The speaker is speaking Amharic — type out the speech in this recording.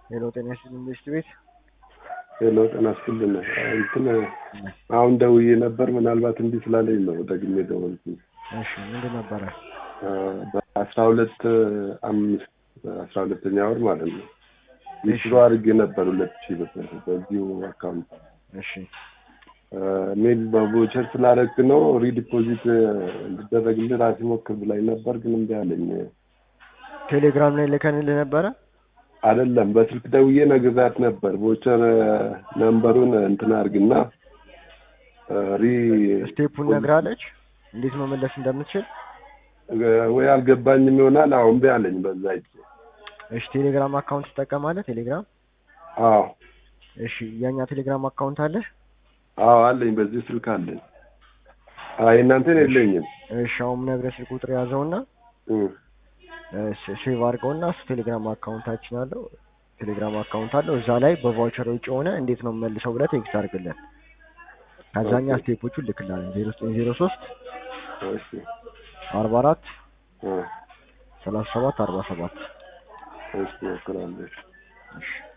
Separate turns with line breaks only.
ሄሎ ጤና ይስጥልኝ ኢንቨስት ቤት
ሄሎ ጤና ይስጥልን። እንትን አሁን ደውዬ ነበር ምናልባት እንዲህ ስላለኝ ነው ደግሜ ደወልኩኝ።
እሺ ምንድን ነበረ?
በአስራ ሁለት አምስት አስራ ሁለተኛ ወር ማለት ነው ዊዝድሮ አድርጌ ነበር ሁለት ሺህ ብር በዚሁ አካውንት
እሺ
ሜል በቮቸር ስላደረግ ነው ሪዲፖዚት እንዲደረግልህ ራሴ ሞክር ብላኝ ነበር፣ ግን እምቢ አለኝ።
ቴሌግራም ላይ ልከንልህ ነበረ?
አይደለም በስልክ ደውዬ ነግሬያት ነበር። ቮቸር ነምበሩን እንትን አድርግና ሪ
ስቴፑን ነግራለች እንዴት መመለስ እንደምትችል
ወይ አልገባኝም ይሆናል። አሁን እምቢ አለኝ በዛ እጅ።
እሺ ቴሌግራም አካውንት ትጠቀማለህ? ቴሌግራም
አዎ
እሺ የኛ ቴሌግራም አካውንት አለ?
አዎ አለኝ፣ በዚህ ስልክ አለኝ። አይ እናንተን የለኝም።
እሺ አሁን ነግረህ ስልክ ቁጥር ያዘውና
እም፣
ሴቭ አድርገውና እሱ ቴሌግራም አካውንታችን አለው ቴሌግራም አካውንት አለው እዛ ላይ በቫውቸር ውጭ ሆነ እንዴት ነው መልሰው ብለህ ቴክስት አድርግልን። ከዛኛ ስቴፖቹን ልክላለን ዜሮ ዘጠኝ ዜሮ ሶስት
እሺ
አርባ አራት
እ
ሰላሳ ሰባት አርባ ሰባት
እሺ እሞክራለሁ።
እሺ